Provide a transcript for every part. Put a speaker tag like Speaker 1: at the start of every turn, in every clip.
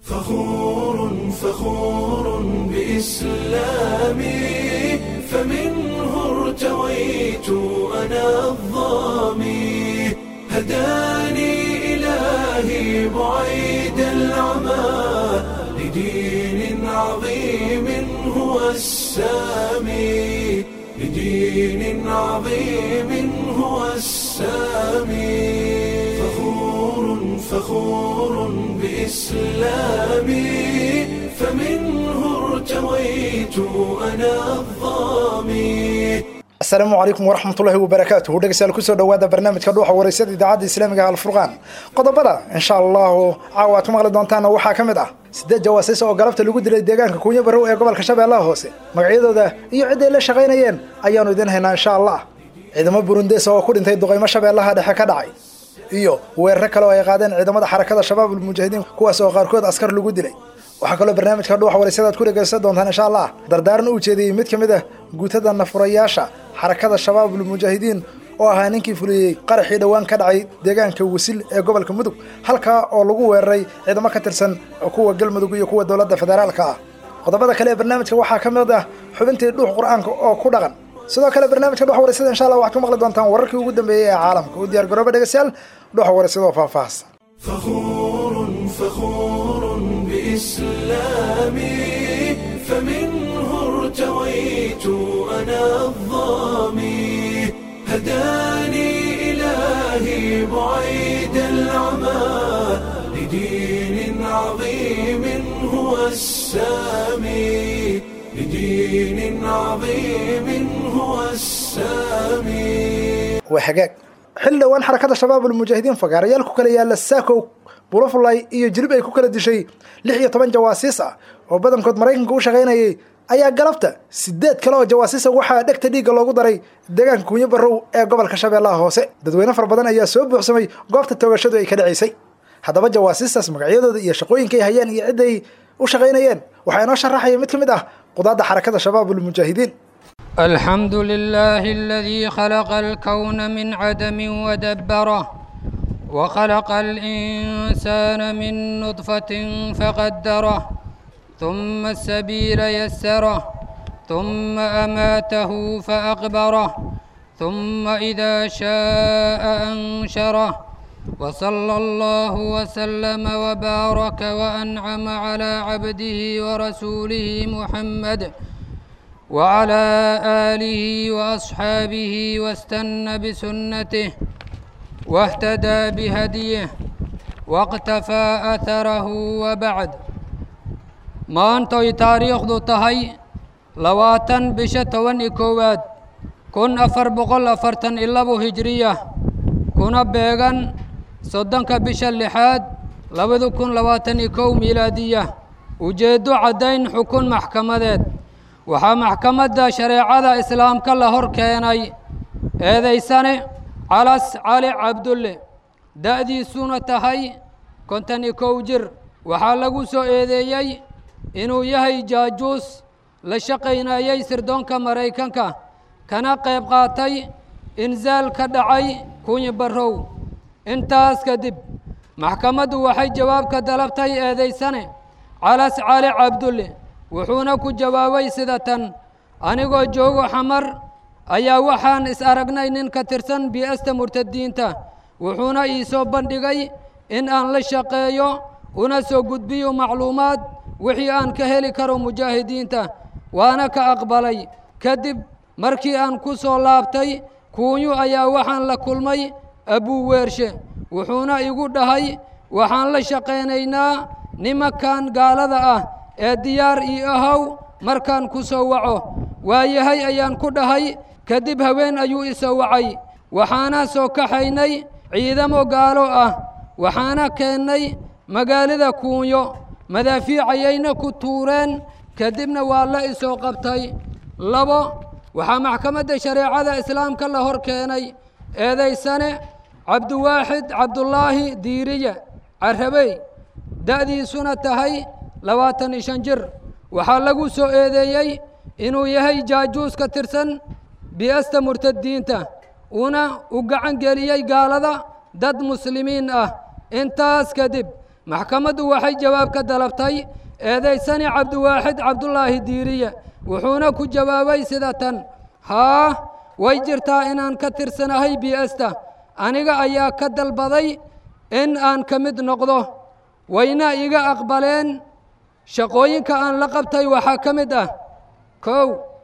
Speaker 1: فخور فخور بإسلامي فمنه ارتويت أنا الظامي هداني إلهي بعيد العمى لدين عظيم هو السامي لدين عظيم هو السامي فخور فخور بإسلامي فمنه ارتويت أنا الظامي
Speaker 2: asalaamu calaykum waraxmatullaahi wabarakaatuhu dhegeystayaal kusoo dhowaada barnaamijka dhuuxa wareysada idaacadda islaamiga alfurqaan qodobada insha allahu caawa aad ku maqli doontaana waxaa ka mid ah sideed jawaasiis oo galabta lagu dilay deegaanka kuunya barow ee gobolka shabeellaha hoose magacyadooda iyo cidday la shaqaynayeen ayaanu idin haynaa insha allah ciidamo burundees oo ku dhintay duqaymo shabeellaha dhexe ka dhacay iyo weeraro kale oo ay qaadeen ciidamada xarakada shabaab ulmujaahidiin kuwaas oo qaarkood askar lagu dilay waxaa kaloo barnaamijka dhuuxa wareysada aad ku dhegeysan doontaan insha allah dardaaran u jeediyey mid ka mid ah guutada nafurayaasha xarakada shabaabul mujaahidiin oo ahaa ninkii fuliyey qaraxii dhowaan ka dhacay deegaanka wasil ee gobolka mudug halkaa oo lagu weeraray ciidamo ka tirsan kuwa galmudug iyo kuwa dowladda federaalka ah qodobada kale ee barnaamijka waxaa ka mid ah xubintii dhuux qur-aanka oo ku dhaqan sidoo kale barnaamijka dhuxa wareysada insha allah waxaad ku maqli doontaan wararkii ugu dambeeyey ee caalamka u diyaar garooba dhegeystayaal dhuxa wareysada oo faahfaahsan
Speaker 1: فخور فخور بإسلامي فمنه ارتويت أنا الظامي هداني إلهي بعيد العمى لدين عظيم هو السامي لدين عظيم هو السامي
Speaker 2: waa hagaag xil dhowaan xarakada shabaabul mujaahidiin fagaarayaal ku kala yaala saakow bulofulay iyo jilib ay ku kala dishay lix iyo toban jawaasiis ah oo badankood maraykanka u shaqaynayay ayaa galabta sideed kale oo jawaasiisa waxaa dhegta dhiigga loogu daray deegaanka kunyo barow ee gobolka shabeellaha hoose dadweyne fara badan ayaa soo buuxsamay goobta toogashadu ay ka dhacaysay haddaba jawaasiistaas magacyadooda iyo shaqooyinkay hayeen iyo cidday u shaqaynayeen waxaa inoo sharaxaya mid ka mid ah qudaadda xarakada shabaabul mujaahidiin
Speaker 3: الحمد لله الذي خلق الكون من عدم ودبره وخلق الإنسان من نطفة فقدره ثم السبيل يسره ثم أماته فأقبره ثم إذا شاء أنشره وصلى الله وسلم وبارك وأنعم على عبده ورسوله محمد وعلى آله وأصحابه واستنى بسنته واهتدى بهديه واقتفى أثره وبعد maantay taariikhdu tahay labaatan bisha toban iyo koowaad kun afar boqol afartan iyo labo hijriya kuna beegan soddonka bisha lixaad labada kun labaatan iyo kow miilaadiya ujeeddo caddayn xukun maxkamadeed waxaa maxkamadda shareecada islaamka la hor keenay eedaysane calas cali cabdulle da'diisuna tahay kontan iyo kow jir waxaa lagu soo eedeeyey inuu yahay jaajuus la shaqaynayey sirdoonka maraykanka kana qayb qaatay insaal ka dhacay kunyi barrow intaas kadib maxkamaddu waxay jawaab ka dalabtay eedaysane calas cali cabdulle wuxuuna ku jawaabay sida tan anigoo joogo xamar ayaa waxaan is aragnay nin ka tirsan bi'asta murtadiinta wuxuuna ii soo bandhigay in aan la shaqeeyo una soo gudbiyo macluumaad wixii aan ka heli karo mujaahidiinta waana ka aqbalay kadib markii aan ku soo laabtay kuunyu ayaa waxaan la kulmay abuu weershe wuxuuna igu dhahay waxaan la shaqaynaynaa nimankan gaalada ah ee diyaar ii ahow markaan ku soo waco waayahay ayaan ku dhahay kadib haween ayuu isoo wacay waxaana soo kaxaynay ciidamo gaalo ah waxaana keennay magaalada kuunyo madaafiicayayna ku tuureen kadibna waa la isoo qabtay labo waxaa maxkamadda shareecada islaamka la hor keenay eedaysane cabdiwaaxid cabdulaahi diiriye carabey da'diisuna tahay labaatan iyo shan jir waxaa lagu soo eedeeyey inuu yahay jaajuus ka tirsan bi'asta murtadiinta una u gacan geliyey gaalada dad muslimiin ah intaas kadib maxkamaddu waxay jawaab ka dalabtay eedaysani cabdiwaaxid cabdulaahi diiriye wuxuuna ku jawaabay sida tan haa way jirtaa inaan ka tirsanahay bi'asta aniga ayaa ka dalbaday in aan ka mid noqdo wayna iga aqbaleen shaqooyinka aan la qabtay waxaa ka mid ah kow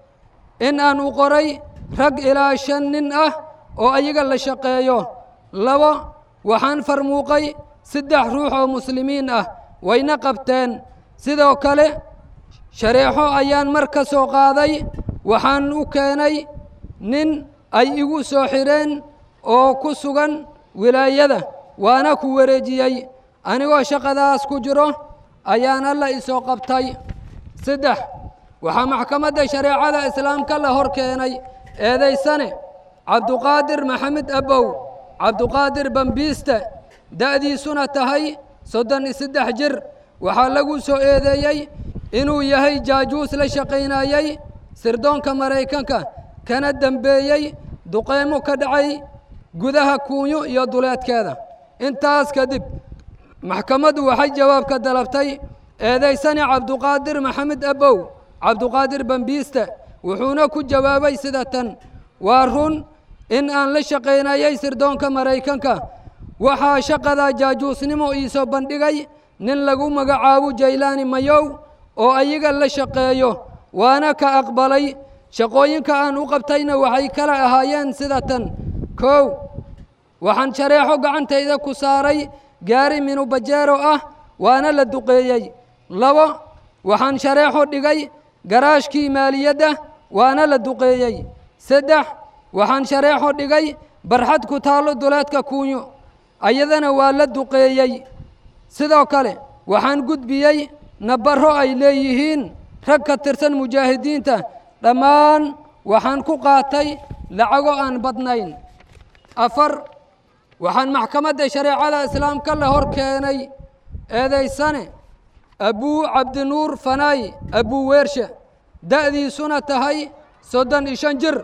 Speaker 3: in aan u qoray rag ilaa shan nin ah oo ayaga la shaqeeyo labo waxaan farmuuqay saddex ruux oo muslimiin ah wayna qabteen sidoo kale shareexo ayaan mar ka soo qaaday waxaan u keenay nin ay igu soo xidheen oo ku sugan wilaayada waana ku wareejiyey anigoo shaqadaas ku jiro ayaan alla isoo qabtay saddex waxaa maxkamadda shareecada islaamka la hor keenay eedaysane cabduqaadir maxamed abow cabduqaadir bambiiste da'diisuna tahay soddon iyo saddex jir waxaa lagu soo eedeeyey inuu yahay jaajuus la shaqaynayey sirdoonka maraykanka kana dembeeyey duqeymo ka dhacay gudaha kuunyo iyo duleedkeeda intaas kadib maxkamaddu waxay jawaab ka dalabtay eedaysane cabduqaadir maxamed abow cabduqaadir bambiiste wuxuuna ku jawaabay sida tan waa run in aan la shaqaynayey sirdoonka maraykanka waxaa shaqada jaajuusnimo iisoo bandhigay nin lagu magacaabo jaylaani mayow oo ayaga la shaqeeyo waana ka aqbalay shaqooyinka aan u qabtayna waxay kala ahaayeen sida tan kow waxaan shareexo gacantayda ku saaray gaari minubajeero ah waana la duqeeyey labo waxaan shareexo dhigay garaashkii maaliyadda waana la duqeeyey saddex waxaan shareexo dhigay barxad ku taallo duleedka kuunyo ayadana waa la duqeeyey sidoo kale waxaan gudbiyey nabarro ay leeyihiin rag ka tirsan mujaahidiinta dhammaan waxaan ku qaatay lacago aan badnayn afar waxaan maxkamadda shareecada islaamka la hor keenay eedaysane abuu cabdinuur fanaay abuu weershe da'diisuna tahay soddon iyo shan jir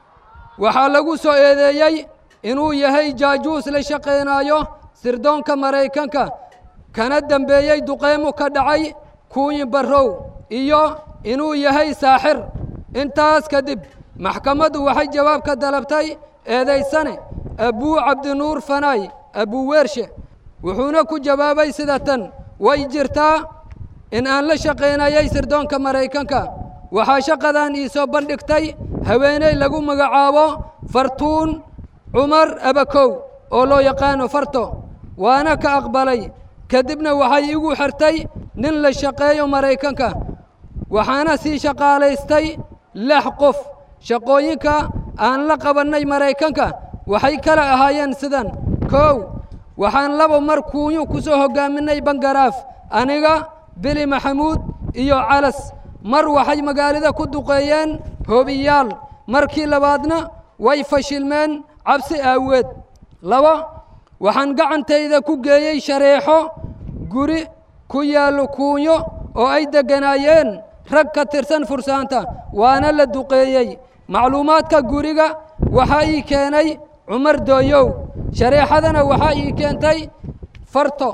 Speaker 3: waxaa lagu soo eedeeyey inuu yahay jaajuus la shaqaynaayo sirdoonka maraykanka kana dembeeyey duqeymo ka dhacay kuunyi barrow iyo inuu yahay saaxir intaas kadib maxkamaddu waxay jawaab ka dalabtay eedaysane abuu cabdinuur fanaay abuu weershe wuxuuna ku jawaabay sida tan way jirtaa in aan la shaqaynayay sirdoonka maraykanka waxaa shaqadan iisoo bandhigtay haweeney lagu magacaabo fartuun cumar abakow oo loo yaqaano farto waana ka aqbalay kadibna waxay igu xirtay nin la shaqeeyo maraykanka waxaana sii shaqaalaystay lix qof shaqooyinka aan la qabannay maraykanka waxay kala ahaayeen sidan kow waxaan laba mar kuunyo ku soo hoggaaminay bangaraaf aniga bili maxamuud iyo calas mar waxay magaalada ku duqeeyeen hoobiyaal markii labaadna way fashilmeen cabsi aaweed laba waxaan gacantayda ku geeyey shareexo guri ku yaallo kuunyo oo ay degganaayeen rag ka tirsan fursaanta waana la duqeeyey macluumaadka guriga waxaa ii keenay cumar dooyow shareexadana waxaa ii keentay farto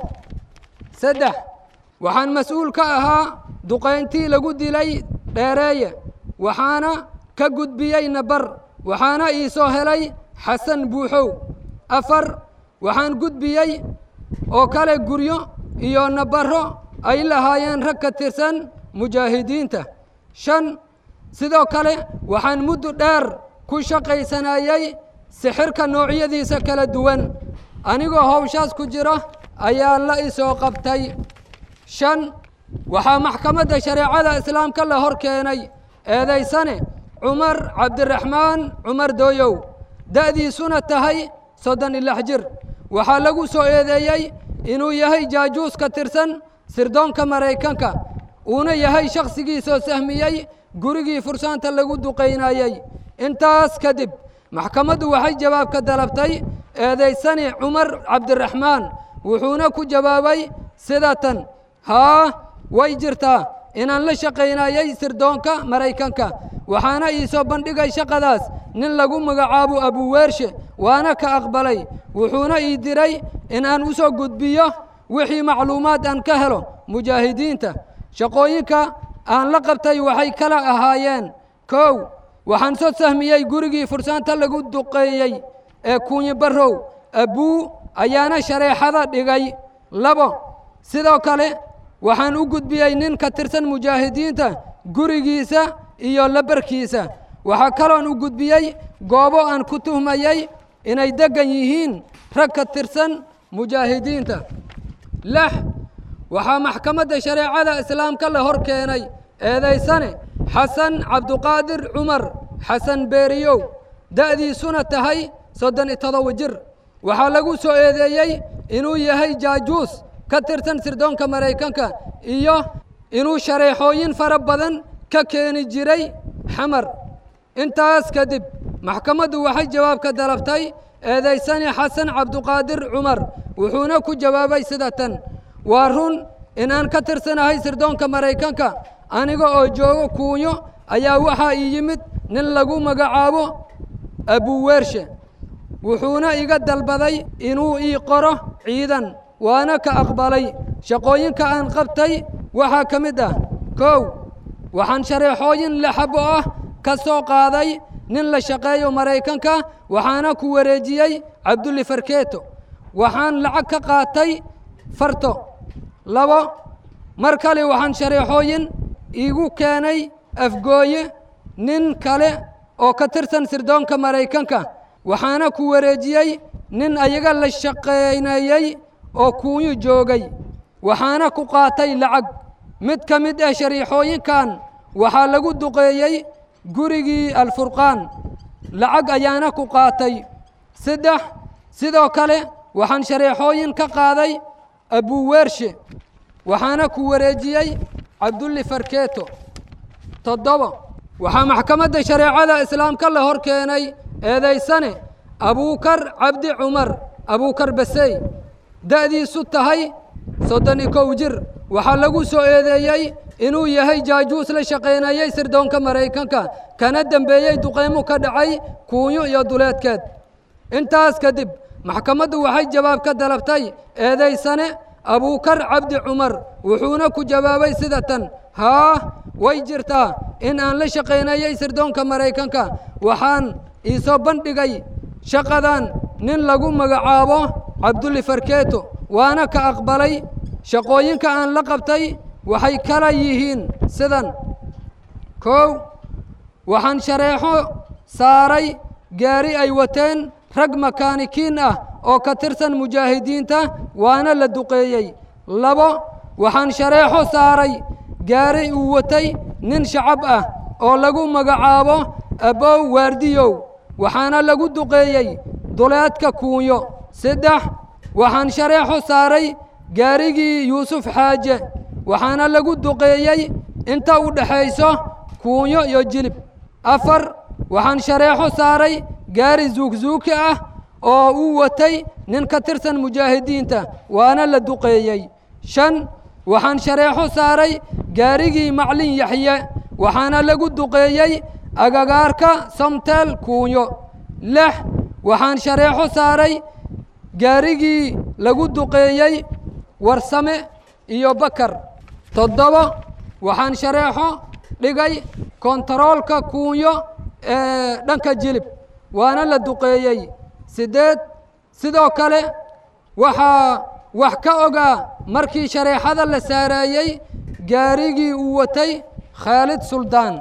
Speaker 3: saddex waxaan mas-uul ka ahaa duqayntii lagu dilay dheereeye waxaana ka gudbiyey nabar waxaana ii soo helay xasan buuxow afar waxaan gudbiyey oo kale guryo iyo nabarro ay lahaayeen rag ka tirsan mujaahidiinta shan sidoo kale waxaan muddo dheer ku shaqaysanayey sixirka noocyadiisa kala duwan anigoo hawshaas ku jira ayaa la isoo qabtay shan waxaa maxkamadda shareecada islaamka la hor keenay eedaysane cumar cabdiraxmaan cumar dooyow da'diisuna tahay soddon iyo lix jir waxaa lagu soo eedeeyey inuu yahay jaajuus ka tirsan sirdoonka maraykanka uuna yahay shakhsigiisoo sahmiyey gurigii fursaanta lagu duqaynayey intaas kadib maxkamaddu waxay jawaab ka dalabtay eedaysani cumar cabdiraxmaan wuxuuna ku jawaabay sida tan haa way jirtaa inaan la shaqaynayey sirdoonka maraykanka waxaana ii soo bandhigay shaqadaas nin lagu magacaabo abuweershe waana ka aqbalay wuxuuna ii diray in aan u soo gudbiyo wixii macluumaad aan ka helo mujaahidiinta shaqooyinka aan la qabtay waxay kala ahaayeen kow waxaan soo sahmiyey gurigii fursaanta lagu duqeeyey ee kuunyi barrow abbuu ayaana shareexada dhigay labo sidoo kale waxaan u gudbiyey nin ka tirsan mujaahidiinta gurigiisa iyo labarkiisa waxaa kaloon u gudbiyey goobo aan ku tuhmayey inay deggan yihiin rag ka tirsan mujaahidiinta lix waxaa maxkamadda shareecada islaamka la hor keenay eedaysane xasan cabduqaadir cumar xasan beeriyow da'diisuna tahay soddon iyo todoba jir waxaa lagu soo eedeeyey inuu yahay jaajuus ka tirsan sirdoonka maraykanka iyo inuu shareexooyin fara badan ka keeni jiray xamar intaas kadib maxkamaddu waxay jawaab ka dalabtay eedaysani xasan cabduqaadir cumar wuxuuna ku jawaabay sida tan waa run inaan ka tirsanahay sirdoonka maraykanka aniga oo joogo kuunyo ayaa waxaa ii yimid nin lagu magacaabo abuweershe wuxuuna iga dalbaday inuu ii qoro ciidan waana ka aqbalay shaqooyinka aan qabtay waxaa ka mid ah kow waxaan shareexooyin lexabo ah ka soo qaaday nin la shaqeeyo maraykanka waxaana ku wareejiyey cabdulli farkeeto waxaan lacag ka qaatay farto labo mar kale waxaan shareexooyin iigu keenay afgooye nin kale oo ka tirsan sirdoonka maraykanka waxaana ku wareejiyey nin ayaga la shaqaynayey oo kuunyu joogay waxaana ku qaatay lacag mid ka mid ah shariixooyinkan waxaa lagu duqeeyey gurigii alfurqaan lacag ayaana ku qaatay saddex sidoo kale waxaan shareexooyin ka qaaday abuweershe waxaana ku wareejiyey cabdulli farkeeto toddoba waxaa maxkamadda shareecada islaamka la hor keenay eedaysane abuukar cabdi cumar abuukar basey da'diisu tahay soddon iyo kow jir waxaa lagu soo eedeeyey inuu yahay jaajuus la shaqaynayey sirdoonka maraykanka kana dembeeyey duqeymo ka dhacay kuunyo iyo duleedkeed intaas kadib maxkamaddu waxay jawaab ka dalabtay eedaysane abuukar cabdi cumar wuxuuna ku jawaabay sida tan haa way jirtaa in aan la shaqaynayey sirdoonka maraykanka waxaan iisoo bandhigay shaqadan nin lagu magacaabo cabdulli farkeeto waana ka aqbalay shaqooyinka aan la qabtay waxay kala yihiin sidan kow waxaan shareexo saaray gaari ay wateen rag makaanikiin ah oo ka tirsan mujaahidiinta waana la duqeeyey labo waxaan shareexo saaray gaari uu watay nin shacab ah oo lagu magacaabo abow waardiyow waxaana lagu duqeeyey duleedka kuunyo saddex waxaan shareexo saaray gaarigii yuusuf xaaje waxaana lagu duqeeyey inta u dhexayso kuunyo iyo jilib afar waxaan shareexo saaray gaari zuugzuuki ah oo uu watay nin ka tirsan mujaahidiinta waana la duqeeyey shan waxaan shareexo saaray gaarigii maclin yaxye waxaana lagu duqeeyey agagaarka samteel kuunyo lix waxaan shareexo saaray gaarigii lagu duqeeyey warsame iyo bakar toddoba waxaan shareexo dhigay kontaroolka kuunyo ee dhanka jilib waana la duqeeyey siddeed sidoo kale waxaa wax ka ogaa markii shareexada la saareeyey gaarigii uu watay khaalid suldaan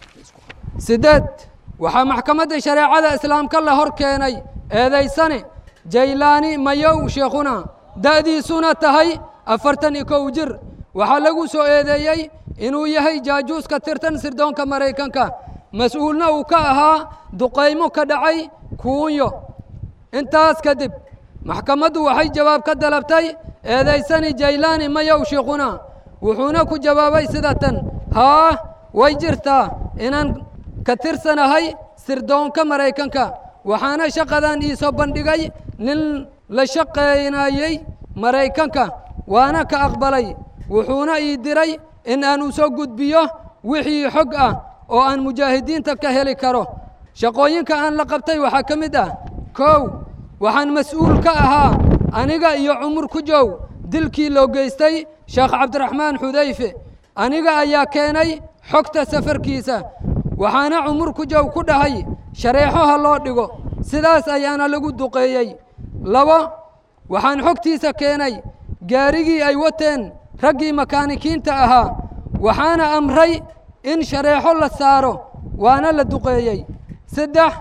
Speaker 3: siddeed waxaa maxkamadda shareecada islaamka la hor keenay eedaysane jaylaani mayow sheekhuna da'diisuna tahay afartan iyo kow jir waxaa lagu soo eedeeyey inuu yahay jaajuus ka tirtan sirdoonka maraykanka mas-uulna uu ka ahaa duqaymo ka dhacay kuunyo intaas kadib maxkamaddu waxay jawaab ka dalabtay eedaysani jaylaani mayow sheekhuna wuxuuna ku jawaabay sida tan haa way jirtaa inaan ka tirsanahay sirdoonka maraykanka waxaana shaqadan iisoo bandhigay nin la shaqaynayey maraykanka waana ka aqbalay wuxuuna ii diray in aan u soo gudbiyo wixii xog ah oo aan mujaahidiinta ka heli karo shaqooyinka aan la qabtay waxaa ka mid ah kow waxaan mas-uul ka ahaa aniga iyo cumur ku jow dilkii loo geystay sheekh cabdiraxmaan xudayfe aniga ayaa keenay xogta safarkiisa waxaana cumur ku jow ku dhahay shareexo ha loo dhigo sidaas ayaana lagu duqeeyey labo waxaan xogtiisa keenay gaarigii ay wateen raggii makaanikiinta ahaa waxaana amray in shareexo la saaro waana la duqeeyey saddex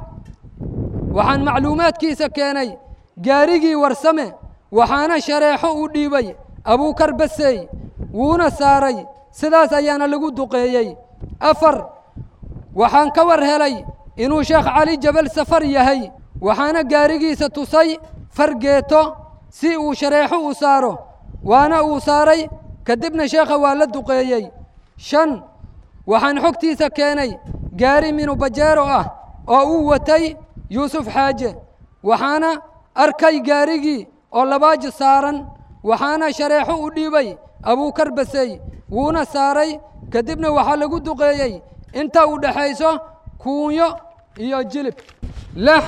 Speaker 3: waxaan macluumaadkiisa keenay gaarigii warsame waxaana shareexo u dhiibay abuukar basey wuuna saaray sidaas ayaana lagu duqeeyey afar waxaan ka war helay inuu sheekh cali jabal safar yahay waxaana gaarigiisa tusay fargeeto si uu shareexo u saaro waana uu saaray kadibna sheekha waa la duqeeyey shan waxaan xogtiisa keenay gaari minubajeero ah oo uu watay yuusuf xaaje waxaana arkay gaarigii oo labaaji saaran waxaana shareexo u dhiibay abuukar basey wuuna saaray kadibna waxaa lagu duqeeyey inta u dhexayso kuunyo iyo jilib lix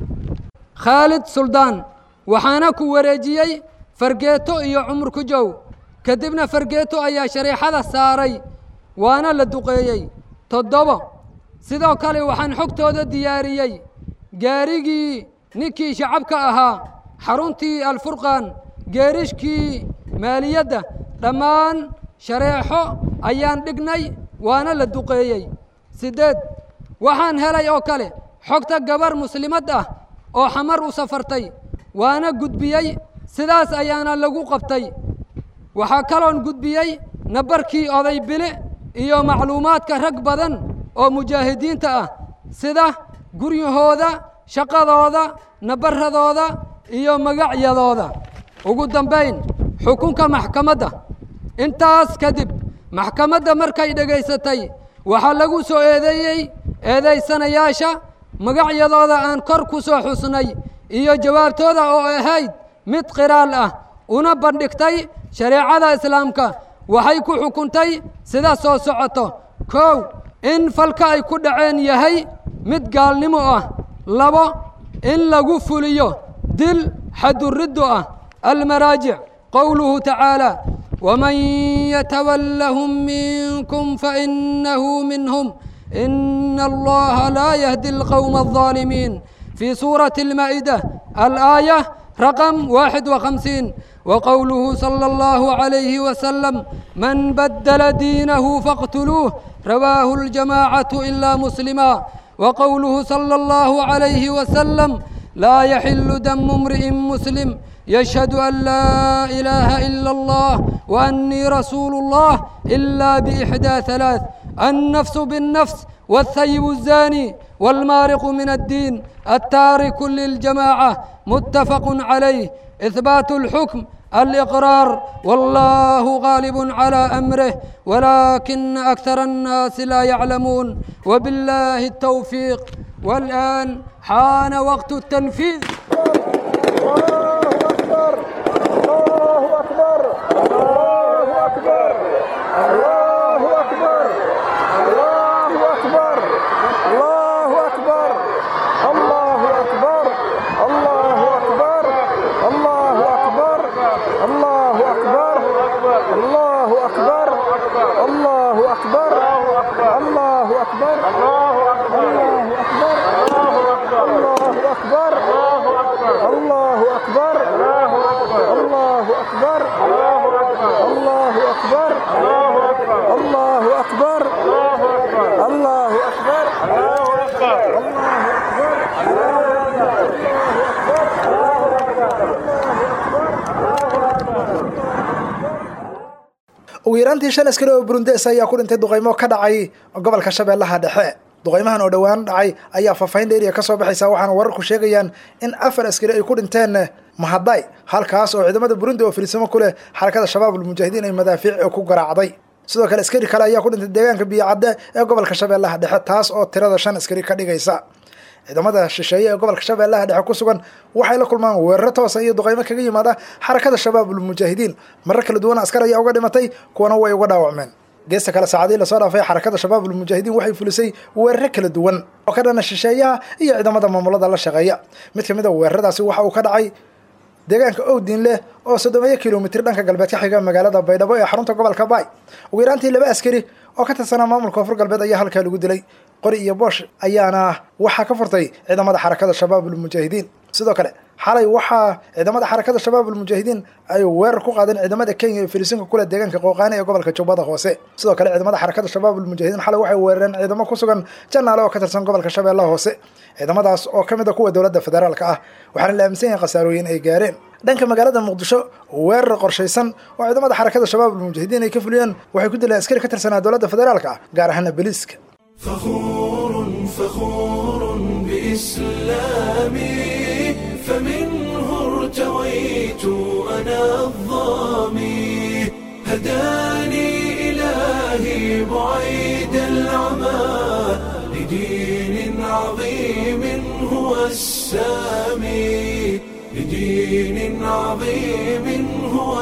Speaker 3: khaalid suldaan waxaana ku wareejiyey fargeeto iyo cumur ku jow kadibna fargeeto ayaa shareexada saaray waana la duqeeyey toddobo sidoo kale waxaan xogtooda diyaariyey gaarigii ninkii shacabka ahaa xaruntii alfurqaan geerishkii maaliyadda dhammaan shareexo ayaan dhignay waana la duqeeyey siddeed waxaan helay oo kale xogta gabar muslimad ah oo xamar u safartay waana gudbiyey sidaas ayaana lagu qabtay waxaa kaloon gudbiyey nabarkii oday bile iyo macluumaadka rag badan oo mujaahidiinta ah sida guryahooda shaqadooda nabaradooda iyo magacyadooda ugu dambayn xukunka maxkamadda intaas kadib maxkamadda markay dhegaysatay waxaa lagu soo eedeeyey eedaysanayaasha magacyadooda aan kor ku soo xusnay iyo jawaabtooda oo ahayd mid qiraal ah una bandhigtay shareecada islaamka waxay ku xukuntay sida soo socoto kow in falka ay ku dhaceen yahay mid gaalnimo ah labo in lagu fuliyo dil xaduriddo ah almaraajic qowluhu tacaala ومن يتولهم منكم فإنه منهم إن الله لا يهدي القوم الظالمين في سورة المائدة الآية رقم واحد وخمسين وقوله صلى الله عليه وسلم من بدل دينه فاقتلوه رواه الجماعة إلا مسلما وقوله صلى الله عليه وسلم لا يحل دم امرئ مسلم يشهد أن لا إله إلا الله وأني رسول الله إلا بإحدى ثلاث النفس بالنفس والثيب الزاني والمارق من الدين التارك للجماعة متفق عليه إثبات الحكم الإقرار والله غالب على أمره ولكن أكثر الناس لا يعلمون وبالله التوفيق والآن حان وقت التنفيذ
Speaker 2: ugu yaraantii shan askari oo burundes ayaa ku dhintay duqaymo ka dhacay gobolka shabeellaha dhexe duqaymahan oo dhowaan dhacay ayaa faahfaahin dheeriya ka soo baxaysa waxaana wararku sheegayaan in afar askari ay ku dhinteen mahaday halkaas oo ciidamada burundi oo filisimo ku leh xarakada shabaabul mujaahidiin ay madaafiic ku garaacday sidoo kale askari kale ayaa ku dhintay deegaanka biyocadde ee gobolka shabeellaha dhexe taas oo tirada shan askari ka dhigaysa ciidamada shisheeye ee gobolka shabeellaha dhexe ku sugan waxay la kulmaan weeraro toosa iyo duqaymo kaga yimaada xarakada shabaabul mujaahidiin marar kala duwan askar ayaa uga dhimatay kuwana way uga dhaawacmeen geesta kale saacadii lasoo dhaafay xarakada shabaabul mujaahidiin waxay fulisay weeraro kala duwan oo ka dhana shisheeyaha iyo ciidamada maamulada la shaqeeya mid ka mid a weeraradaasi waxa uu ka dhacay deegaanka owdin leh oo soddomeeyo kilomitr dhanka galbeed ka xiga magaalada baydhabo ee xarunta gobolka baay ugu yaraantii laba askari oo ka tirsanaa maamulka koonfur galbeed ayaa halkaa lagu dilay qori iyo boosh ayaana waxaa ka furtay ciidamada xarakada shabaabulmujaahidiin sidoo kale xalay waxaa ciidamada xarakada shabaabulmujaahidiin ay weerar ku qaadeen ciidamada kenya ee filisinka kule deegaanka qooqaani ee gobolka jubbada hoose sidoo kale ciidamada xarakada shabaabulmujaahidiin xalay waxay weerareen ciidamo ku sugan janaale oo ka tirsan gobolka shabeellaha hoose ciidamadaas oo ka mid a kuwa dowladda federaalka ah waxaana la aaminsan yahay khasaarooyin ay gaareen dhanka magaalada muqdisho weerar qorshaysan oo ciidamada xarakada shabaabulmujaahidiin ay ka fuliyeen waxay ku dileen askari ka tirsanaa dowladda federaalka ah gaar ahaana beliiska
Speaker 1: فخور فخور بإسلامي فمنه ارتويت أنا الظامي هداني إلهي بعيد العمى لدين عظيم هو السامي لدين عظيم هو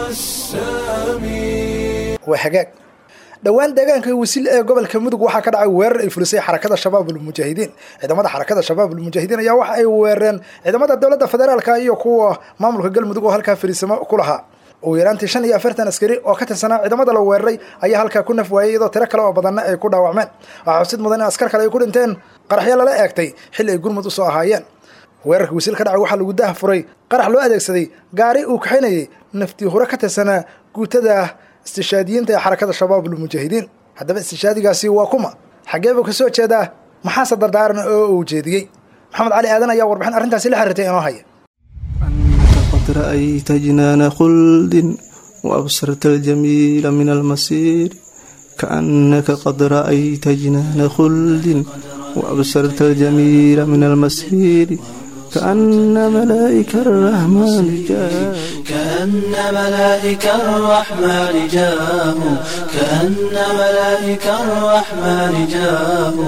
Speaker 1: السامي
Speaker 2: waa hagaag dhowaan deegaanka wasiil ee gobolka mudug waxaa ka dhacay weerar ay fulisay xarakada shabaabulmujaahidiin ciidamada xarakada shabaabulmujaahidiin ayaa waxa ay weerareen ciidamada dowladda federaalka iyo kuwa maamulka galmudug oo halkaa fariisamo ku lahaa ugu yaraantii shan iyo afartan askari oo ka tirsanaa ciidamada la weeraray ayaa halkaa ku naf waayey iyadoo tiro kale oo badanna ay ku dhaawacmeen waxaa xusid mudan in askar kale ay ku dhinteen qaraxyo lala eegtay xilli ay gurmud usoo ahaayeen weerarka wasiil ka dhacay waxaa lagu dah furay qarax loo adeegsaday gaari uu kaxinayay naftii hore ka tirsanaa guutada istishaadiyiinta ee xarakada shabaabulmujaahidiin haddaba istishaadigaasi waa kuma xaggee buu ka soo jeedaa maxaase dardaaran oo uu jeediyey maxamed cali aadan ayaa warbixin arrintaasi la xiriirtay inoo haya
Speaker 4: أنت قد رأيت جنان خلد وأبصرت الجميل من المصير كأنك قد رأيت جنان خلد وأبصرت الجميل من المسير كأن ملائك الرحمن جاءوا
Speaker 5: كأن ملائك الرحمن جاءوا كأن ملائك الرحمن جاءوا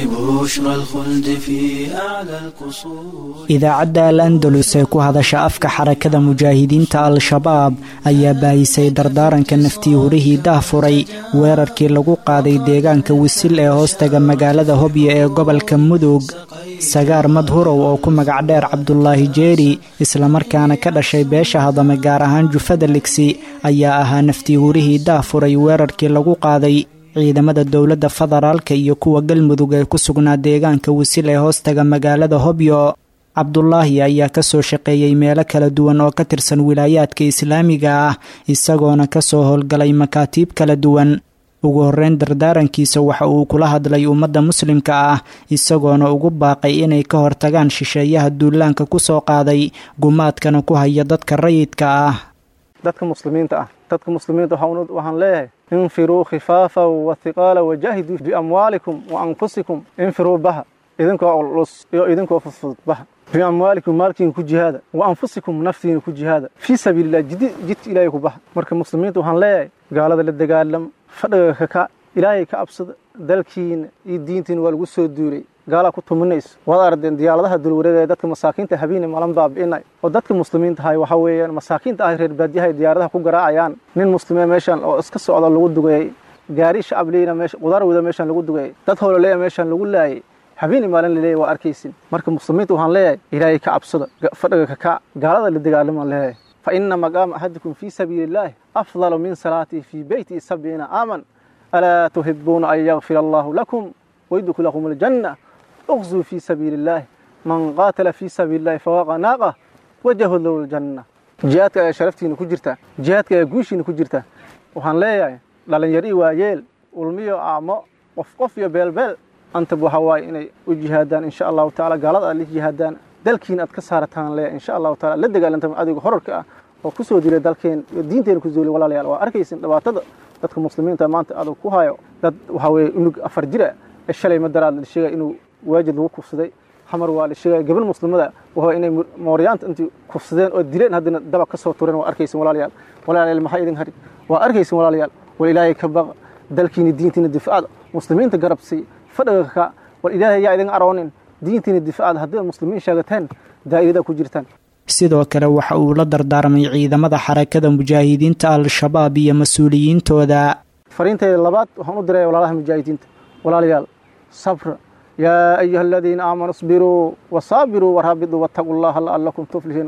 Speaker 5: ببشرى الخلد في أعلى القصور
Speaker 6: idaacadda al andalus ee ku hadasha afka xarakada mujaahidiinta al-shabaab ayaa baahisay dardaaranka naftii hurihii dahfuray weerarkii lagu qaaday deegaanka wisil ee hoostaga magaalada hobyo ee gobolka mudug sagaar madhurow oo ku magac dheer cabdulaahi jeeri islamarkaana ka dhashay beesha hadame gaar ahaan jufada ligsi ayaa ahaa naftii hurihii dahfuray weerarkii lagu qaaday ciidamada dowladda federaalka iyo kuwa galmudug ee ku sugnaa deegaanka wisil ee hoostaga magaalada hobyo cabdulaahi ayaa kasoo shaqeeyey meelo kala duwan oo ka tirsan wilaayaadka islaamiga ah isagoona kasoo howlgalay makaatiib kala duwan ugu horeyn dardaarankiisa waxa uu kula hadlay ummadda muslimka ah isagoona ugu baaqay inay ka hortagaan shisheeyaha duulaanka kusoo qaaday gumaadkana ku haya dadka rayidka ah
Speaker 4: dadka muslimiinta ah dadka muslimiinta waxaan waxaan leeyahay infiruu khifaafa wathiqaala wajaahiduu biamwaalikum wa anfusikum infiruu baha idinkoo culus iyo idinkoo fudfudud baha biamwaalikum maalkiina ku jihaada wa anfusikum naftiina ku jihaada fii sabiililah jid jidka ilaahay ku baha marka muslimiinta waxaan leeyahay gaalada la dagaalam fadhiga kaka ilaahay ka absada dalkiina iyo diintiina waa lagu soo duulay gaalaa ku tuminayso waad ardeen diyaaradaha dulwareega ee dadka masaakiinta habeene malan baabi'inay oo dadka muslimiinta ahay waxaa weeyaan masaakiinta ah reer baadiyaha diyaaradaha ku garaacayaan nin muslimee meeshan oo iska socda lagu dugayay gaari shacab leeyna meesha qudaar wada meeshan lagu dugayay dad howlaleeya meeshan lagu laayay habeeni maalin laleeyahy waa arkaysin marka muslimiinta waxaan leeyahay ilaahay ka cabsada fadhiga kaka gaalada la dagaalamaan leeyahay fa ina maqaama axadikum fii sabiili illaahi afdalu min salaatihi fii beyti sabciina aaman alaa tuhibuuna an yakfira allahu lakum ويدخلكم الجنة اغزوا في سبيل الله من قاتل في سبيل الله فوق ناقة وجه له الجنة جهادك يا شرفتين كجرتا جهادك يا جوشين كجرتا وحان ليا لالن يري وايل ulmiyo aamo qof qof iyo beelbeel antaba waxa waaye inay u jihaadaan insha allahu tacaala gaalada aad la jihaadaan dalkiina aad ka saarataan le insha allahu taala la dagaalantam adiga horarka ah oo ku soo dilay dalkeen iyo diinteena ku zoolay walaalayaal waa arkaysin dhibaatada dadka muslimiinta maanta adag ku hayo dad waxa weeye unug afar jira ee shalay madaraad la sheegay inuu waajid lagu kufsaday xamar waa la sheegay gabal muslimada waa inay mooryaanta intii kufsadeen oo dileen haddana daba ka soo tureen waa arkaysin walaalayaal walaalayaal maxaa idin harin waa arkaysin walaalayaal wal ilaahay ka baqa dalkiina diintiina difaacda muslimiinta garabsii fadhiga ka war ilaahay yaa idin aroonin diintiina difaacda haddii muslimiin sheegateen daa'irada ku jirtaan
Speaker 6: sidoo kale waxa uu la dardaarmay ciidamada xarakada mujaahidiinta al-shabaab iyo mas-uuliyiintooda
Speaker 4: fariintayda labaad waxaan u diray walaalaha mujaahidiinta walaalayaal sabra yaa ayuha aladiina aamanuu isbiruu wasaabiruu waraabituu wattaquu llaha la'allakum tuflihiina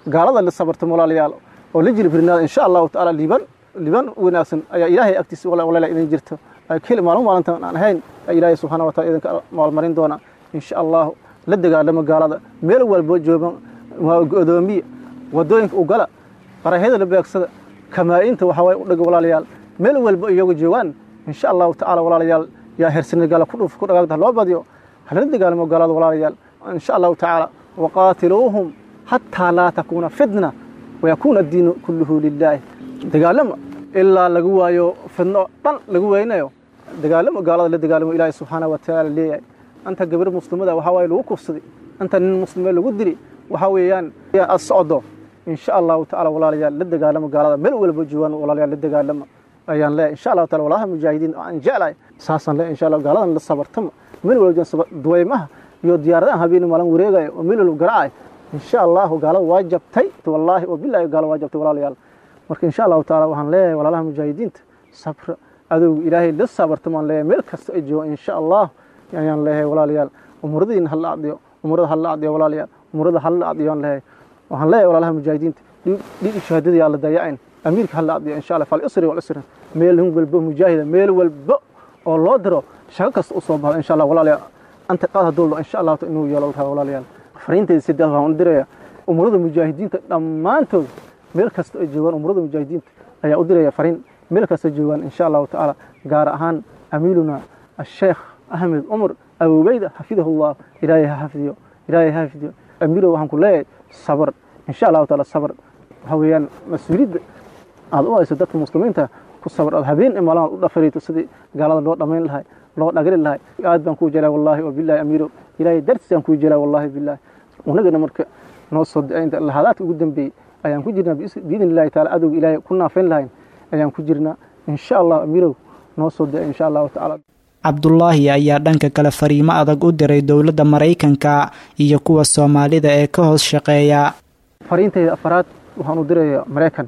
Speaker 4: gaalada la sabartamo walaalayaal oo la jilbirnaada insha allahu tacaala liiban liiban wanaagsan ayaa ilaahay agtiisa walaalayaal idin jirto keli maalin maalintan aan ahayn ilaahay subxaana wataala idinka maalmarin doona insha allahu la dagaalamo gaalada meel walbo joogan godoomiya wadooyinka u gala qarahyada la beegsada kamaa-inta waxaa waye u dhaga walaalayaal meel walbo iyagu joogaan insha allahu tacaala walaalayaal yaa hersina gaala ku dhuf ku dhagaagta loo badiyo halala dagaalamo gaalada walaalayaal insha allahu tacaala waqaatiluuhum xataa laa takuuna fitna wayakuuna addiinu kulluhu lilaahi dagaalama ilaa lagu waayo fidno dhan lagu weynayo dagaalamo gaalada la dagaalamo ilaahay subxaana wa tacaala leeyahay anta gabar muslimada waxaa waaye lagu kufsaday anta nin muslime lagu dili waxaa weeyaan aad socdo insha allahu tacaala walaalayaal la dagaalamo gaalada meel walba joogaan walaalayaal la dagaalamo ayaan leeyahay insha allahu taala walaalaha mujaahidiin aan jeclahay saasaan leeyahay insha allah gaaladan la sabartama meel walba duwaymaha iyo diyaaradahan habeen maalin wareegaya oo meel walba garacay insha allahu gaalada waa jabtay wallaahi oo billahi gaalada waa jabtay walaalayaal marka insha allahu taala waxaan leeyahay walaalaha mujaahidiinta sabra adowga ilaahay la sabartamaan leeyahay meel kasta ay joogaan insha allah ayaan leeyahay walaalayaal umuradiina hala acdiyo umurada hala acdiyo walaalayaal umurada hala acdiyo aan leeyahay waxaan leeyahay walaalaha mujaahidiinta dhiig shahaadada yaa la dayacayn amiirka hala acdiyo insha allah falisri walisri meel walbo mujaahida meel walbo oo loo diro shaqo kasta u soo baxdo insha allah walaalayaal anta qaad hadduu insha allah inuu yeelo tahay walaalayaal fariintayda sidaas waxaan u diraya umurada mujaahidiinta dhammaantood meel kasta ay joogaan umurada mujaahidiinta ayaa u diraya fariin meel kasta joogaan insha allahu tacaala gaar ahaan amiiluna asheekh ahmed cumar abubeyda xafidahullah ilaahay ha xafidiyo ilaahay ha xafidiyo amiilow waxaan ku leeyahay sabar insha allahu taala sabar waxa weeyaan mas-uuliyadda aad u hayso dadka muslimiinta ku sabar aad habeen imaalaad u dhafarayto sidii gaalada loo dhammayn lahay loo dhagri lahay aad baan kuu jelaa wallahi oo billahi amiilow ilaahay dartiisaan kuu jelaa wallahi billahi unagana marka noo soo dacaynta lahadaadka ugu dambeeyey ayaan ku jirnaa biidn illahi taala adowga ilaahay ku naafayn lahayn ayaan ku jirnaa insha allah amiirow noo soo dacay insha allahu tacaala
Speaker 6: cabdulaahi ayaa dhanka kale fariimo adag u diray dowladda maraykanka iyo kuwa soomaalida ee ka hoos shaqeeya
Speaker 4: fariintayda afaraad waxaan u diraya maraykan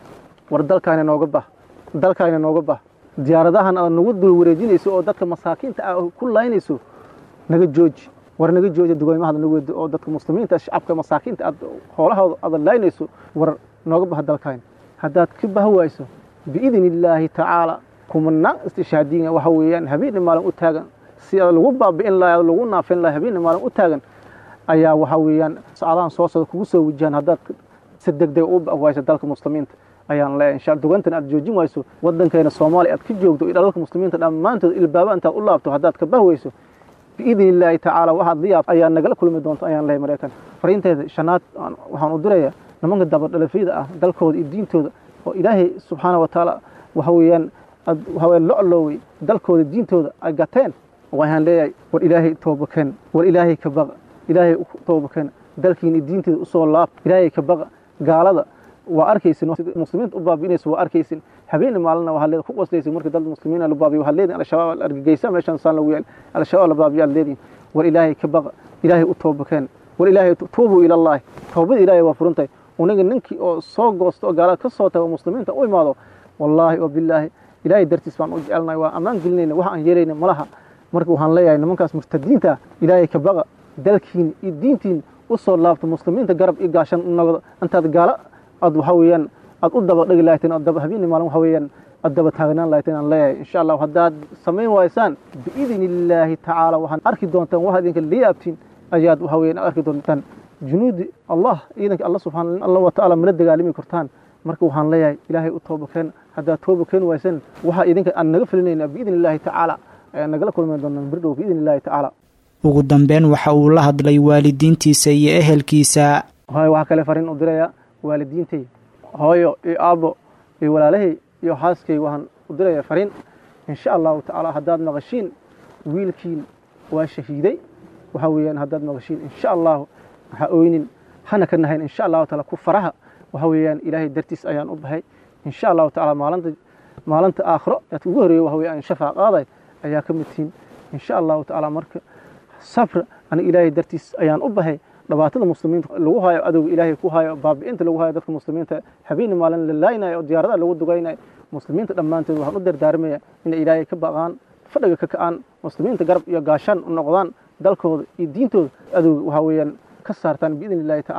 Speaker 4: war dalkaana nooga bah dalkaana nooga bah diyaaradahan aad nagu dul wareejinayso oo dadka masaakiinta ah ku laynayso naga jooji war naga jooji dugoymahada nagu wedo oo dadka muslimiinta shacabka masaakiinta aad hoolahooda aad laynayso war nooga bah dalkaana haddaad ka bah wayso biidn illaahi tacaala kumanaan istishaadiina waxa weeyaan habeenna maalin u taagan si lagu baabi'in lahay lagu naafin lahay habeenna maalin u taagan ayaa waxa weeyaan socdahan soo socda kugu soo wajahan haddaad si degdeg u wayso dalka muslimiinta ayaan leeyahay insha dugantan aad joojin wayso wadankeena soomaaliya aad ka joogto iyo dalka muslimiinta dhammaantood ilbaaba intaad u laabto haddaad ka bahwayso biidn illaahi tacaala waxaad liyaab ayaa nagala kulmi doonta ayaan leeyahay maraykan fariinteeda shanaad waxaan u dirayaa nimanka dabadhalafyada ah dalkooda iyo diintooda oo ilaahay subxaana wa tacaala waxa weeyaan waxaweye loclowey dalkooda diintooda ay gateen waxaan leeyahay war ilaahay toobakeen war ilaahay ka baqa ilaahay toobakeen dalkiina diinteeda usoo laab ilaahay ka baqa gaalada waa arkaysin muslimiinta u baabi'inaysa waa arkaysin habeen maalina waxaad leedahay ku qoslaysin marka dad muslimiin la baabiyo waxaad leedihin al-shabaab la argagaysa meeshan saan lagu yaal al-shabaab la baabiyo aad leedihin war ilaahay ka baqa ilaahay u toobakeen war ilaahay tuubuu ila allahi toobada ilaahay waa furantahay unaga ninkii oo soo goosto oo gaalada ka soo tago muslimiinta u imaado wallaahi oo bilaahi ilaahay dartiis baan u jecelnahay waa ammaan gelinayna wax aan yeelayna malaha marka waxaan leeyahay nimankaas murtadiinta ilaahay ka baqa dalkiina iyo diintiina u soo laabto muslimiinta garab iyo gaashan noqdo intaad gaalo aad waxa weeyaan aad u daba dhigi lahaydeen aad daba habeenii maalin waxa weeyaan aad daba taagnaan lahaydeen aan leeyahay insha allah haddaad samayn waysaan biidni illaahi tacaala waxaan arki doontaan wax idinka liyaabtiin ayaad waxa weeyaan arki doontaan junuudi allah ciidanka alla subxaana allah wa tacaala mala dagaalami kartaan marka waxaan leeyahay ilaahay u tooba keen haddaad tooba keeni waysan waxaa idinka aan naga filinaynaa biidni illaahi tacaala ayaan nagala kulmi doonaa birdhow biidni illaahi tacaala
Speaker 6: ugu dambeyn waxa uu la hadlay waalidiintiisa iyo ehelkiisa
Speaker 4: hooyo waxaa kale fariin u dirayaa waalidiintay hooyo iyo aabbo iyo walaalahay iyo xaaskay waxaan u dirayaa fariin insha allahu tacaala haddaad maqashiin wiilkiin waa shahiiday waxaa weeyaan haddaad maqashiin insha allahu ha oynin hana ka nahayn insha allahu taala ku faraha waxa weeyaan ilaahay dartiis ayaan u bahay insha allahu tacaala maalinta maalinta aakhiro aad ugu horeeyo waxa weeyaan shafaa qaaday ayaa ka mid tihiin insha allahu tacaala marka sabra aniga ilaahay dartiis ayaan u bahay dhibaatada muslimiinta lagu hayo adowga ilaahay ku hayo baabi'inta lagu hayo dadka muslimiinta habeenii maalin la laaynayo oo diyaaradaha lagu dugaynayo muslimiinta dhammaantood waxaan u dardaarmaya inay ilaahay ka baqaan fadhiga ka ka'aan muslimiinta garab iyo gaashaan u noqdaan dalkooda iyo diintooda adowga waxaa weeyaan ka saartaan biidni illaahi tacaala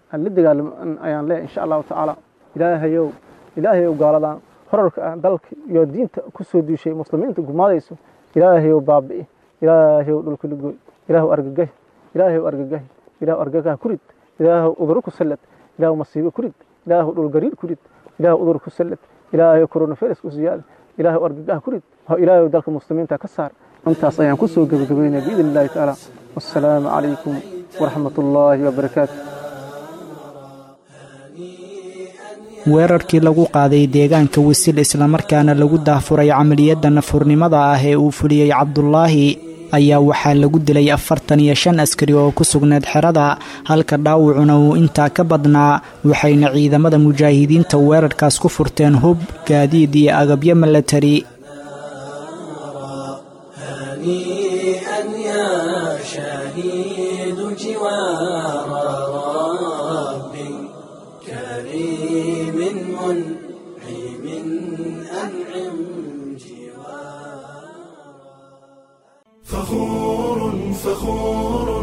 Speaker 4: aan la dagaalamo ayaan leeyahay insha allahu tacaala ilaahayow ilaahayow gaaladan horarka ah dalka iyo diinta ku soo duushay muslimiinta gumaadayso ilaahayow baabi'i ilaahayow dhulka lagoy ilaahu argagahi ilaahayow argagahi ilaahu argagaha kurid ilaahu uduro ku sallad ilaahu masiibo kurid ilaahu dhulgariir kurid ilaahu udur ku sallad ilaahayow coronavirus ku siyaada ilaahu argagaha kurid ilaahayow dalka muslimiinta ka saar intaas ayaan ku soo gebagabaynaya biidn illahi tacaala wassalaamu calaykum waraxmat ullaahi wabarakaatu
Speaker 6: weerarkii lagu qaaday deegaanka wisil islamarkaana lagu daafuray camaliyadda nafurnimada ah ee uu fuliyey cabdulaahi ayaa waxaa lagu dilay afartan iyo shan askari oo ku sugneed xerada halka dhaawacuna uu intaa ka badnaa waxayna ciidamada mujaahidiinta weerarkaas ku furteen hub gaadiid iyo agabyo milatari
Speaker 5: هنيئا يا شهيد جوار رب كريم منعم أنعم
Speaker 1: فخور فخور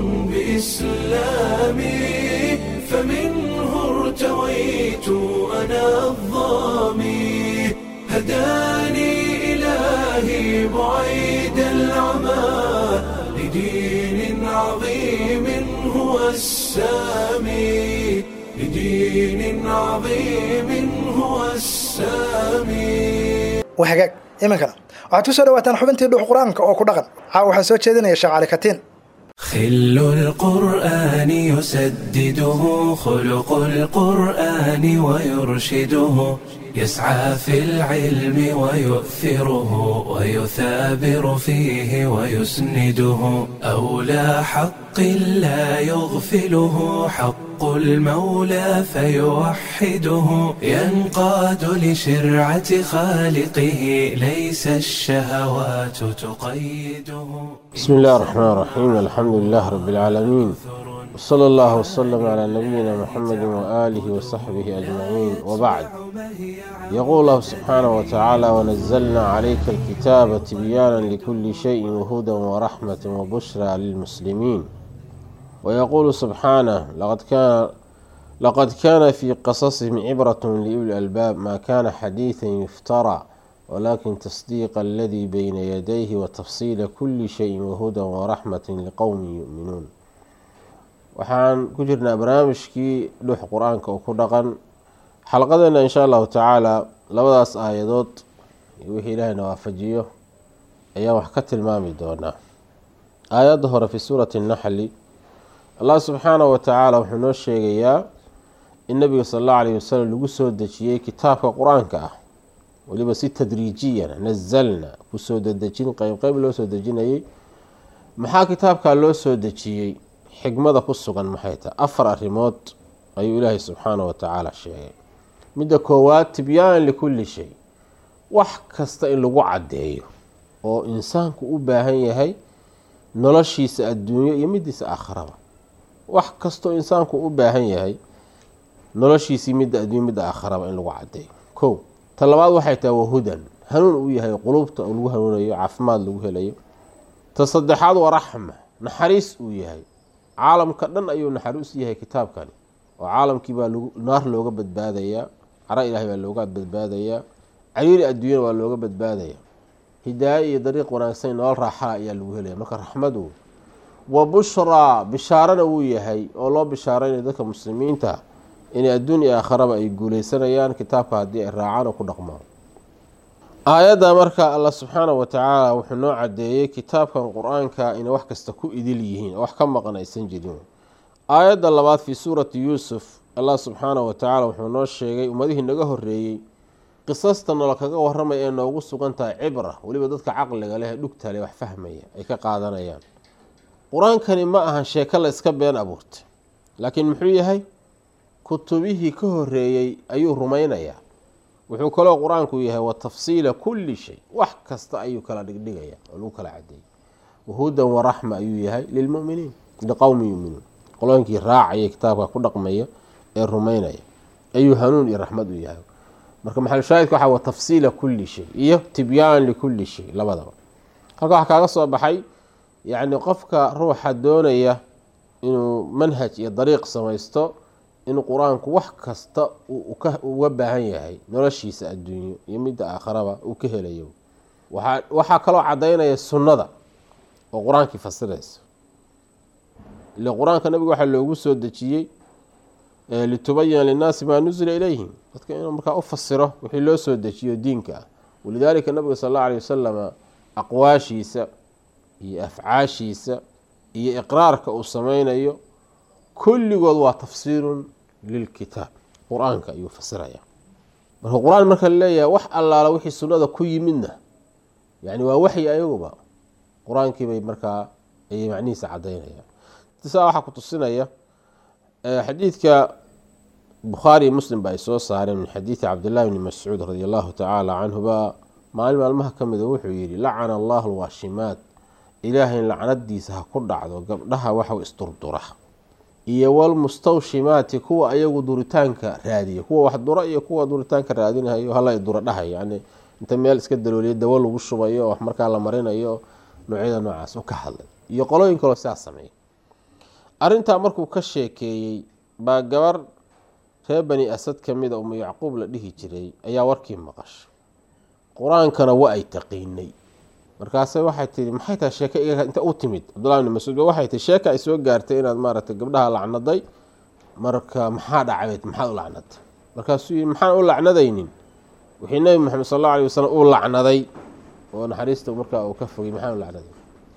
Speaker 1: بإسلامي فمنه ارتويت أنا الظامي هداني إلهي بعيد العمى لدين عظيم هو السامي لدين عظيم هو السامي
Speaker 2: wahagaag iminkana waxaad ku soo dhawaataan xubintii dhuux qur-aanka oo ku dhaqan caawa waxaa soo jeedinaya sheekh cali katiin
Speaker 1: خل القرآن يسدده خلق القرآن ويرشده يسعى في العلم ويؤثره ويثابر فيه ويسنده أولى حق لا يغفله حق المولى فيوحده ينقاد لشرعة خالقه ليس الشهوات تقيده
Speaker 7: بسم الله الرحمن الرحيم الحمد لله رب العالمين وصلى الله وسلم على نبينا محمد وآله وصحبه أجمعين وبعد يقول الله سبحانه وتعالى ونزلنا عليك الكتاب تبيانا لكل شيء وهدى ورحمة وبشرى للمسلمين ويقول سبحانه لقد كان لقد كان في قصصهم عبرة لأولي الألباب ما كان حديثا يفترى ولكن تصديق الذي بين يديه وتفصيل كل شيء وهدى ورحمة لقوم يؤمنون waxaan ku jirnaa barnaamijkii dhuux qur-aanka oo ku dhaqan xalqadeena insha allahu tacaala labadaas aayadood iyo wixii ilaahayna waafajiyo ayaan wax ka tilmaami doonaa aayadda hore fi suurati naxli allah subxaanahu watacaala wuxuu noo sheegayaa in nabiga sal allahu alayhi wasalam lagu soo dejiyey kitaabka qur-aanka ah weliba si tadriijiyan nazalna kusoo dedejin qeyb qeyb loo soo dejinayay maxaa kitaabkaa loo soo dejiyey xigmada ku sugan maxay tahay afar arrimood ayuu ilaahay subxaanahu watacaala sheegay midda koowaad tibyaan likulli shay wax kasta in lagu caddeeyo oo insaanku u baahan yahay noloshiisa adduunyo iyo midiisa aakharaba wax kastoo insaanku u baahan yahay noloshiisii midda adduunyo midda aakharaba in lagu caddeeyo kow ta labaad waxay tahay wahudan hanuun uu yahay qulubta lagu hanuunayo caafimaad lagu helayo ta saddexaad waa raxma naxariis uu yahay caalamka dhan ayuu naxariis yahay kitaabkani oo caalamkii baa naar looga badbaadayaa cara ilahay baa looga badbaadayaa cariiri adduunyana waa looga badbaadaya hidaaye iyo dariiq wanaagsan nolol raaxala ayaa lagu helaya marka raxmadu wa bushraa bishaarana wuu yahay oo loo bishaaraynaya dadka muslimiinta inay adduun iyo aakharaba ay guuleysanayaan kitaabka haddii ay raacaan oo ku dhaqmaan aayadda marka allah subxaanahu watacaala wuxuu noo cadeeyey kitaabkan qur-aanka inay wax kasta ku idil yihiin oo wax ka maqan aysan jirin aayadda labaad fii suurati yuusuf allah subxaanahu watacaala wuxuu noo sheegay ummadihii naga horeeyey qisasta noola kaga waramaya ee noogu sugan tahay cibra weliba dadka caqliga leh ee dhugta leh wax fahmaya ay ka qaadanayaan qur-aankani ma ahan sheeko la iska been abuurtay laakiin muxuu yahay kutubihii ka horeeyey ayuu rumaynayaa wuxuu kaloo qur-aanku yahay wa tafsiila kulli shay wax kasta ayuu kala dhigdhigaya oo lagu kala cadeeyay wahudan waraxma ayuu yahay lilmuminiin liqowmi yuminuun qolooyinkii raacaya kitaabka ku dhaqmaya ee rumaynaya ayuu hanuun iyo raxmad u yahay marka maxalushaahidka waxa wa tafsiila kulli shay iyo tibyaan likulli shay labadaba halka waxaa kaaga soo baxay yacni qofka ruuxa doonaya inuu manhaj iyo dariiq samaysto in qur-aanku wax kasta uga baahan yahay noloshiisa adduunyo iyo midda aakharaba uu ka helayo waxaa kaloo cadaynaya sunnada oo qur-aankii fasiraysa ile qur-aanka nabiga waxaa loogu soo dejiyey litubayina linnaasi maa nusila ilayhim dadka inuu markaa u fasiro wixii loo soo dejiyo diinka ah walidaalika nabiga sal alla alay wasalama aqwaashiisa iyo afcaashiisa iyo iqraarka uu sameynayo kulligood waa tafsiirun lilkitaab qur-aanka ayuu fasiraya marka qur-aan marka laleeyahay wax allaala wixii sunnada ku yimidna yani waa waxyi ayaguba qur-aankii bay markaa ayay macnihiisa cadaynayaan saa waxaa ku tusinaya xadiidka bukhaari muslim ba ay soo saareen min xadiidi cabdillahi bni mascuud radi allahu tacaala canhuba maalin maalmaha ka mida wuxuu yihi lacana allahu alwaashimaat ilaahay lacnadiisa ha ku dhacdo gabdhaha waxau isdurdura iyo walmustawshimaati kuwa ayagu duritaanka raadiya kuwa wax dura iyo kuwa duritaanka raadinayo hala dura dhahay yani inta meel iska dalooliya dawo lagu shubayo oo wax markaa la marinayo noocyada noocaas u ka hadlay iyo qolooyin kaloo sidaas sameeya arrintaa markuu ka sheekeeyey baa gabar reer bani asad ka mida umu yacquub la dhihi jiray ayaa warkii maqashay qur-aankana wa ay taqiinay markaase waxay tii maxay tahay sheeke iga inta u timid cabdullahi bni mascuud ba waxay tii sheeka ay soo gaartay inaad maaragtay gabdhaha lacnaday marka maxaa dhacbeed maxaad u lacnaday markaasuu yii maxaan u lacnadaynin wixii nebi maxamed sal alla alay wasalam uu lacnaday oo naxariista markaa uu ka fogay maxaan u lacnaday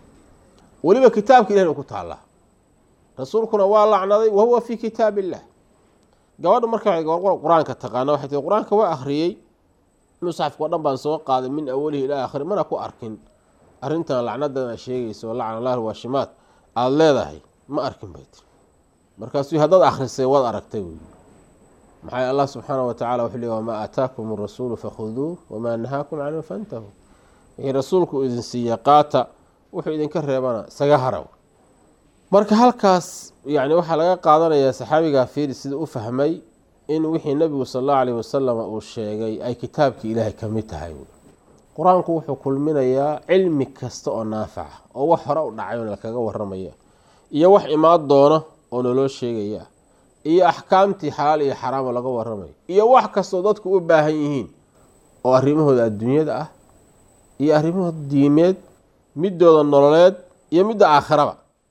Speaker 7: weliba kitaabka ilahin u ku taallaa rasuulkuna waa lacnaday wa huwa fii kitaab illah gabadha marka qur-aanka taqaana waxay tii qur-aanka waa akhriyey musxafka o dhan baan soo qaaday min awalihi ilaa akhiri mana ku arkin arrintan lacnadan a sheegayso lacna allah waashimaad aada leedahay ma arkin bay tiri markaasuu haddaad akhrisay waad aragtay wey maxaa allah subxaana wa tacala wuxuu leey wamaa aataakum arasuulu fakhuduuh wamaa nahaakum canhu fantahu wixii rasuulku idin siiya qaata wuxuu idinka reebana isaga haraw marka halkaas yani waxaa laga qaadanayaa saxaabigaa fiiri sida u fahmay in wixii nabigu sal allahu alayh wasalam uu sheegay ay kitaabkii ilaahay ka mid tahay qur-aanku wuxuu kulminayaa cilmi kasta oo naafaca oo wax hore u dhacay lakaga waramaya iyo wax imaan doona oo naloo sheegaya iyo axkaamtii xalaal iyo xaraamo laga waramayo iyo wax kastoo dadku u baahan yihiin oo arrimahooda adduunyada ah iyo arrimahooda diimeed midooda nololeed iyo midda aakhiraba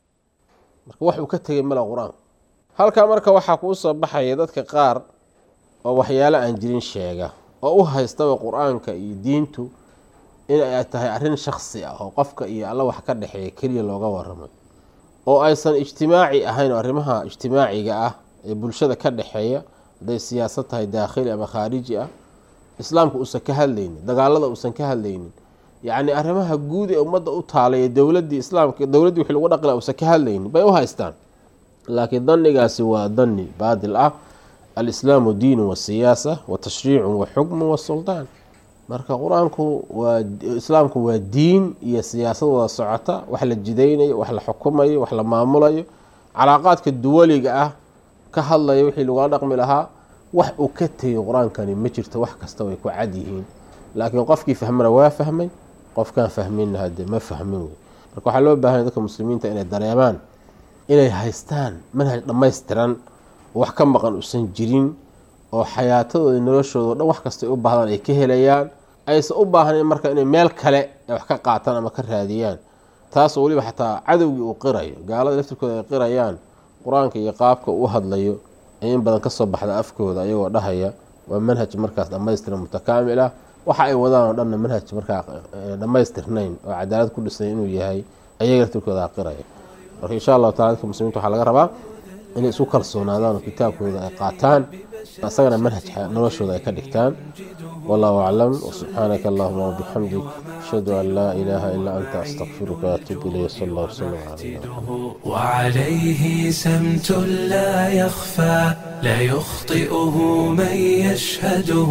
Speaker 7: marka wax uu ka tegay mala qur-aanku halkaa marka waxaa kuu soo baxaya dadka qaar oo waxyaalo aan jirin sheega oo u haystaba qur-aanka iyo diintu in ay tahay arrin shaksi ah oo qofka iyo alla wax ka dhexeeya keliya looga waramayo oo aysan ijtimaaci ahayn oo arrimaha ijtimaaciga ah ee bulshada ka dhexeeya hadday siyaasad tahay daakhili ama khaariji ah islaamka uusan ka hadlaynin dagaalada uusan ka hadlaynin yacni arrimaha guud ee ummadda u taalay dowladii islaamka dowladdii wixii lagu dhaqila uusan ka hadlaynin bay u haystaan laakiin danigaasi waa dani baadil ah alislaamu diinu wa siyaasa wa tashriicu wa xukmu wa suldaan marka qur-aanku waa islaamku waa diin iyo siyaasad wada socota wax la jidaynayo wax la xukumayo wax la maamulayo calaaqaadka duwaliga ah ka hadlaya wixii lagula dhaqmi lahaa wax uu ka tegay qur-aankani ma jirto wax kasta way ku cad yihiin laakiin qofkii fahmana waa fahmay qofkaan fahminna hade ma fahmin wey marka waxaa loo baahanya dadka muslimiinta inay dareemaan inay haystaan manhaj dhammaystiran oo wax ka maqan uusan jirin oo xayaatadooda noloshooda o dhan wax kastay u baahdaan ay ka helayaan aysan u baahnayn marka inay meel kale ay wax ka qaataan ama ka raadiyaan taasoo weliba xataa cadowgii uu qirayo gaalada laftirkooda ay qirayaan qur-aanka iyo qaabka uu hadlayo ee in badan kasoo baxda afkooda ayagoo dhahaya waa manhaj markaas dhammaystiran mutakaamil ah waxa ay wadaan oo dhanna manhaj markaa dhammaystirnayn oo cadaalad ku dhisnay inuu yahay ayaga laftirkooda qiraya marka insha allahu tacala dadka muslimiinta waxaa laga rabaa inay isu kalsoonaadaan oo kitaabkooda ay qaataan isagana manhajka noloshooda ay ka dhigtaan wallahu aclam wsubxaanaka allahuma wabixamdik ashhadu an laa ilaaha ilaa anta astaqfiruka waatuub ilayh sal allah wslam cala
Speaker 1: وعليه سمت لا يخفى لا يخطئه من يشهده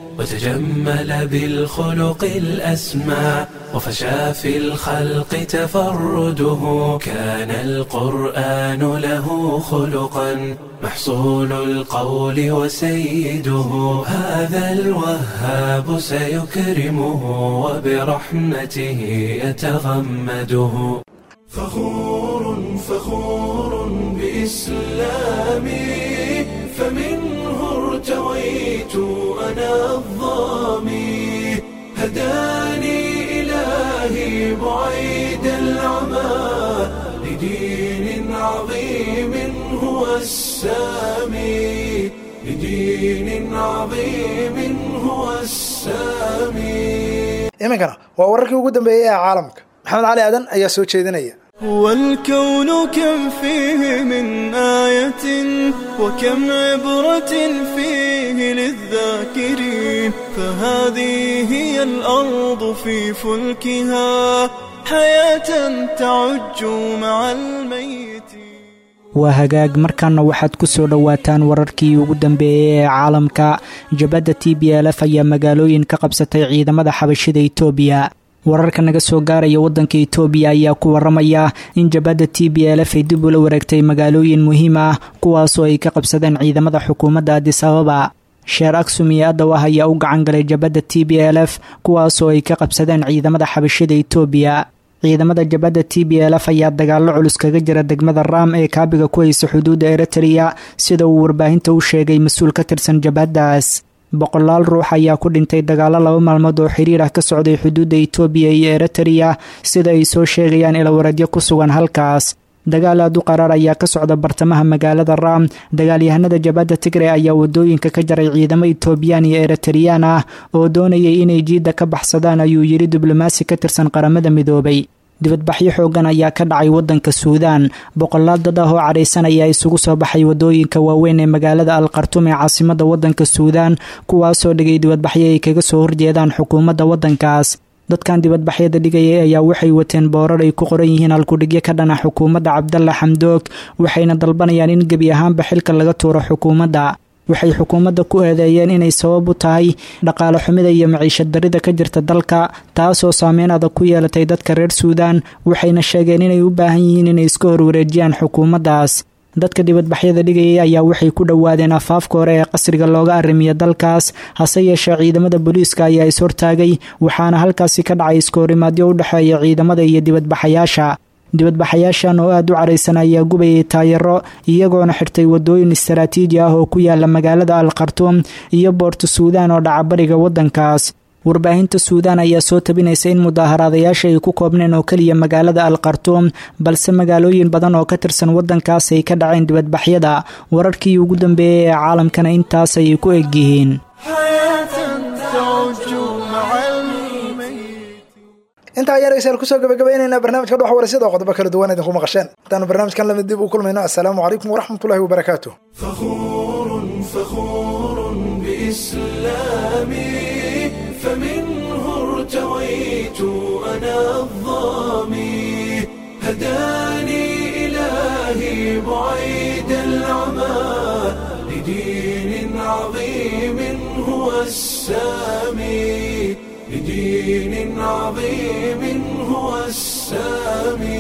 Speaker 1: وتجمل بالخلق الأسمى وفشى في الخلق تفرده كان القرآن له خلقا محصول القول وسيده هذا الوهاب سيكرمه وبرحمته يتغمده فخور فخور بإسلامي فمنه ارتويت أنا الظامي هداني إلهي بعيد العمى لدين عظيم هو السامي لدين عظيم هو السامي
Speaker 2: iminkana waa wararkii ugu dambeeyey ee caalamka maxamed cali aadan ayaa soo jeedinaya
Speaker 8: والكون كم فيه من آية وكم عبرة فيه للذاكرين فهذه هي الأرض في فلكها حياة تعج مع الميت
Speaker 6: waa hagaag markaana waxaad ku soo dhowaataan wararkii ugu dambeeyey ee caalamka jabadda t b l f ayaa magaalooyin ka qabsatay ciidamada xabashida itoobiya wararka naga soo gaaraya waddanka itoobiya ayaa ku waramaya in jabadda t b l f ay dib ula wareegtay magaalooyin muhiim ah kuwaasoo ay ka qabsadeen ciidamada xukuumadda adis ababa sheer aksum iyo adawah ayaa u gacan galay jabadda t b l f kuwaasoo ay ka qabsadeen ciidamada xabashida itoobiya ciidamada jabadda t b l f ayaa dagaallo culus kaga jira degmada raam ee kaabiga ku haysa xuduudda eritrea sida uu warbaahinta u sheegay mas-uul ka tirsan jabhaddaas boqolaal ruux ayaa ku dhintay dagaallo laba maalmood oo xiriir ah ka socday xuduudda itoobiya iyo eritrea sida ay soo sheegayaan ilawaradyo ku sugan halkaas dagaal aad u qaraar ayaa ka socda bartamaha magaalada raam dagaalyahanada jabadda tigre ayaa wadooyinka ka jaray ciidamo itoobiyaan iyo eritreyaan ah oo doonayay inay jiidda ka baxsadaan ayuu yidhi diblomaasi ka tirsan qaramada midoobay dibadbaxyo xoogan ayaa ka dhacay waddanka suudaan boqolaal dad ah oo cadhaysan ayaa isugu soo baxay wadooyinka waaweyn ee magaalada al khartum ee caasimada waddanka suudaan kuwaasoo dhigay dibadbaxyo ay kaga soo horjeedaan xukuumadda waddankaas dadkan dibadbaxyada dhigayay ayaa waxay wateen boorar ay ku qoran yihiin halkudhigyo ka dhana xukuumadda cabdalla xamdoog waxayna dalbanayaan in gebi ahaanba xilka laga tuuro xukuumadda waxay xukuumadda ku eedeeyeen inay sabab u tahay dhaqaale xumida iyo maciishad darida ka jirta dalka taasoo saameyn adag ku yeelatay dadka reer suudaan waxayna sheegeen inay u baahan yihiin inay iska horwareejiyaan xukuumaddaas dadka dibadbaxyada dhigayay ayaa waxay ku dhowaadeen afaafka hore ee qasriga looga arrimiya dalkaas hase yeeshee ciidamada booliiska ayaa is-hortaagay waxaana halkaasi ka dhacay iskahorimaadyo u dhexeeya ciidamada iyo dibadbaxayaasha dibadbaxayaashan oo aad u caraysan ayaa gubayay taayaro iyagoona xirtay wadooyin istaraatiiji ah oo ku yaala magaalada al khartuum iyo boorto suudaan oo dhaca bariga waddankaas warbaahinta suudaan ayaa soo tabinaysa in mudaaharaadayaasha ay ku koobneen oo keliya magaalada al khartuum balse magaalooyin badan oo ka tirsan waddankaas ay ka dhaceen dibadbaxyada wararkii ugu dambeeyey ee caalamkana intaas ayay ku egyihiin
Speaker 2: intaa ayaan dhegeystayaal kusoo gabagabaynaynaa barnaamijka dhuxa waraysyada oo qodobo kala duwan idinku maqasheen intaanu barnaamijkan lamid dib u kulmayno assalaamu calaykum waraxmatullahi wabarakaatu
Speaker 1: فخور فخور بإسلامي فمنه ارتويت أنا الظامي هداني إلهي بعيد العمى لدين عظيم هو السامي لدين عظيم هو السامي